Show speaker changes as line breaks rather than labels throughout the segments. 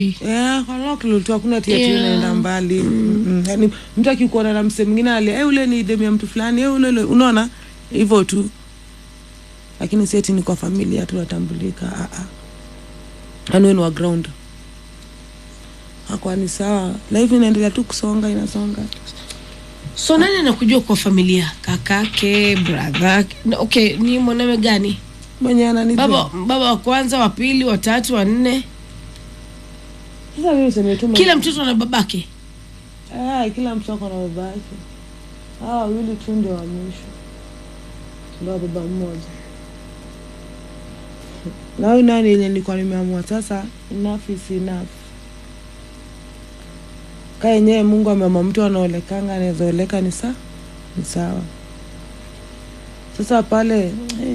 Eh, kwa local tu hakuna tia
Yeah.
tu inaenda mbali. Mm. Yaani mtu akikuona na msee mwingine ali, eh ule ni demu ya mtu fulani, eh ule ule unaona? Hivyo tu. Lakini si eti ni kwa familia tu natambulika. Ah ah. Yaani wewe ni wa ground. Hakuwa ni sawa. Life inaendelea tu kusonga inasonga.
so nani anakujua kwa familia kakake brother na- okay ni mwanawe gani
Mwenye ananijua.
baba baba wa kwanza wa pili wa tatu wa nne
Sasa mimi useme tu
kila
mwenye-
mtoto ana babake
Eh, kila mtu ako na baba yake. Hawa wawili tu ndio wa mwisho. Ndio wa baba mmoja. Na huyu nani yenye nilikuwa nimeamua sasa, enough is enough. Ka yenyewe Mungu ameamua mtu anaolekanga anaweza oleka ni saa ni sawa. Sasa pale eh,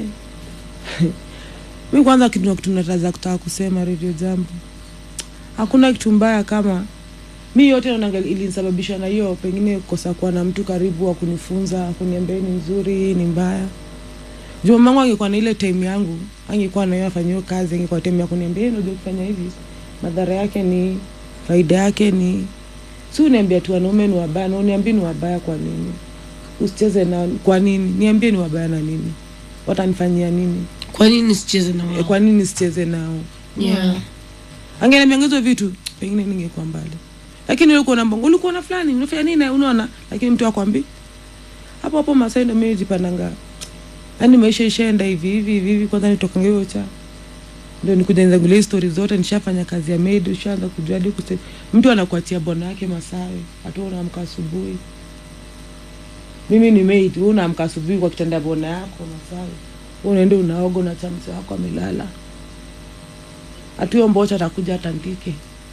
mi kwanza kitu kitu nataza kutaka kusema Radio Jambo, hakuna kitu mbaya kama mi yote naonanga ilinisababisha na hiyo pengine kukosa kuwa na mtu karibu wa kunifunza kuniambia hii ni nzuri hii ni mbaya juu mamangu angekuwa na ile time yangu angekuwa nayo afanya hiyo kazi angekuwa time ya kuniambia "Eh, unajua kufanya hivi madhara yake ni faida yake ni si uniambia tu wanaume ni wabaya na uniambie ni wabaya kwa nini usicheze na kwa nini niambie ni wabaya na nini watanifanyia nini
kwa nini sicheze na
e,
wao
kwa nini sicheze nao
yeah.
angeniambia hizo vitu pengine ningekuwa mbali lakini ulikuwa na mbongo ulikuwa na fulani unafanya nini na unaona lakini mtu akwambi hapo hapo masai ndo mimi jipandanga yaani maisha ishaenda hivi hivi hivi hivi kwanza nitokanga hiyo cha ndio nikuja nizagulia story zote nishafanya kazi ya maid ushaanza kujua hadi kuse mtu anakuachia bwana yake masawe hata wewe unaamka asubuhi mimi ni maid wewe unaamka asubuhi kwa kitanda bwana yako masawe wewe unaenda unaoga na chamsi wako amelala hatuyo mbocha atakuja atandike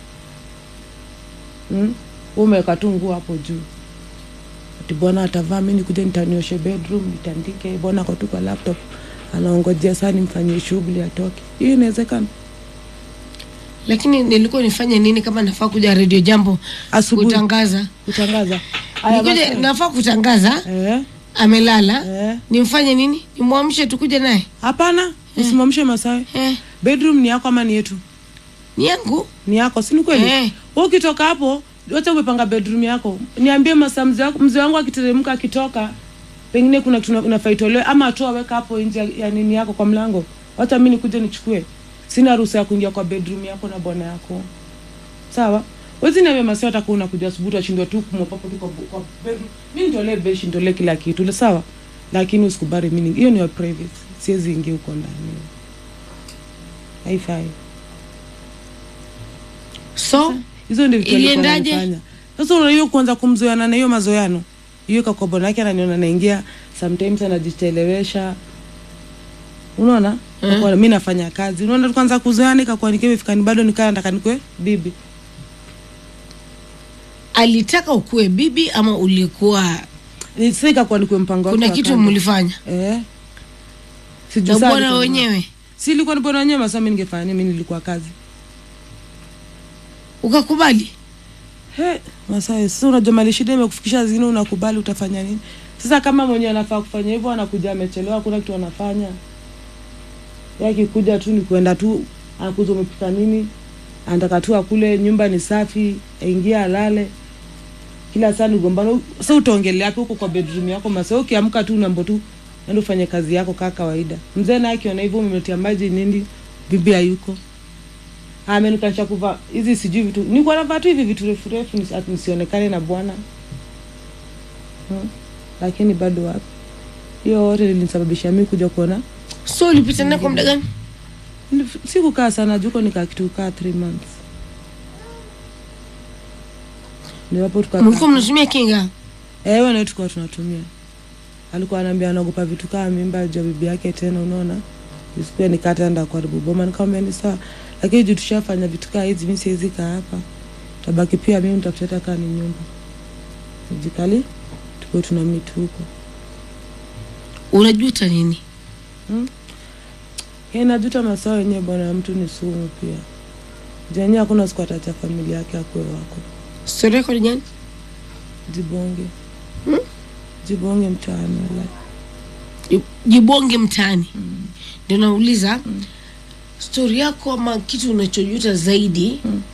mm? umeweka tu nguo hapo juu ati bwana atavaa mi nikuja nitanioshe bedroom nitandike bwana ako tu kwa laptop anaongojea saa nimfanyie shughuli atoke hiyo inawezekana
lakini nilikuwa nifanye nini kama nafaa kuja redio jambo
asubuhi
kutangaza
kutangaza Aya,
Nikuje,
basi.
nafaa kutangaza
eh,
amelala
eh.
nimfanye nini nimwamshe tukuje naye
hapana usimamshe masawe
eh,
bedroom ni yako ama ni yetu
ni yangu
ni yako si ni kweli
Eh.
Wewe ukitoka hapo wacha umepanga bedroom yako niambie masaa mzee wako- mzee wangu akiteremka akitoka pengine kuna kitu una- unafaa itolewe ama atoa weka hapo nje ya- ya nini yako kwa mlango wacha mi nikuje nichukue sina ruhusa ya kuingia kwa bedroom yako na bwana yako sawa wezi niambia masaa atakuwa unakuja asubuhi utashindwa tu kumopapo tu kwa, bu- kwa bedroom mi nitolee beshi nitolee kila kitu sawa lakini usikubali mimi hiyo ni your privacy siwezi ingia huko ndani haifai
so
hizo ndio vitu alikuwa
Iliendaje?
ananifanya. Sasa unajua kuanza kumzoeana na hiyo mazoeano hiyo kwa bwana yake ananiona naingia sometimes anajichelewesha unaona mm. mi nafanya kazi unaona tukaanza kuzoeana ikakuwa nikiwa ni bado nikaa nataka nikwe bibi
alitaka ukuwe bibi ama ulikuwa
Ni- sasa ikakuwa nikwe mpango wake
kuna
wa
kitu
kando.
mlifanya
eh Sijui
na
saa
bwana
alikuwa-
wenyewe
si ilikuwa ni bwana wenyewe masaa mi ningefanya nini mi nilikuwa kazi
ukakubali
He, Masai, sasa unajua mali shida imekufikisha zingine unakubali utafanya nini? Sasa kama mwenye anafaa kufanya hivyo anakuja amechelewa, hakuna kitu anafanya. Yeye akikuja tu ni kwenda tu, anakuja umepika nini? Anataka tu akule, nyumba ni safi, aingie alale. Kila saa ni gombano. Sasa utaongelea hapo huko kwa bedroom yako Masai, ukiamka tu unaambo tu nenda ufanye kazi yako kama kawaida. Mzee naye akiona hivyo umemletea maji nini, bibi hayuko amenikanisha kuvaa hizi sijui vitu nilikuwa navaa tu hivi vitu refu refu nisi- ati nisionekane na bwana hmm. lakini bado wapi hiyo yote lilinisababisha mi kuja kuona
so ulipita naye kwa muda gani
Nilif- sikukaa sana juko nikaa kitu kaa three months niwapo
mlikuwa
tukakaa
mnatumia kinga
ewe nayo tukawa tunatumia alikuwa anaambia anaogopa vitu kaa mimba juu ya bibi yake tena unaona isikuwa nikataenda kuharibu boma nikamwambia ni sawa lakini juu tushafanya vitu kaa hizi mi siwezi kaa hapa tabaki pia mimi nitafuta kaa ni nyumba jikali tukuwe tuna mitu huko
unajuta nini
Yeye najuta masaa wenyewe bwana ya mtu ni sumu pia jenye hakuna siku atacha familia yake akuwe wako
stori yako ni gani
jibonge
Hmm?
jibonge mtaani wala
jibonge mtaani ndio nauliza stori yako ama kitu unachojuta zaidi
Mm.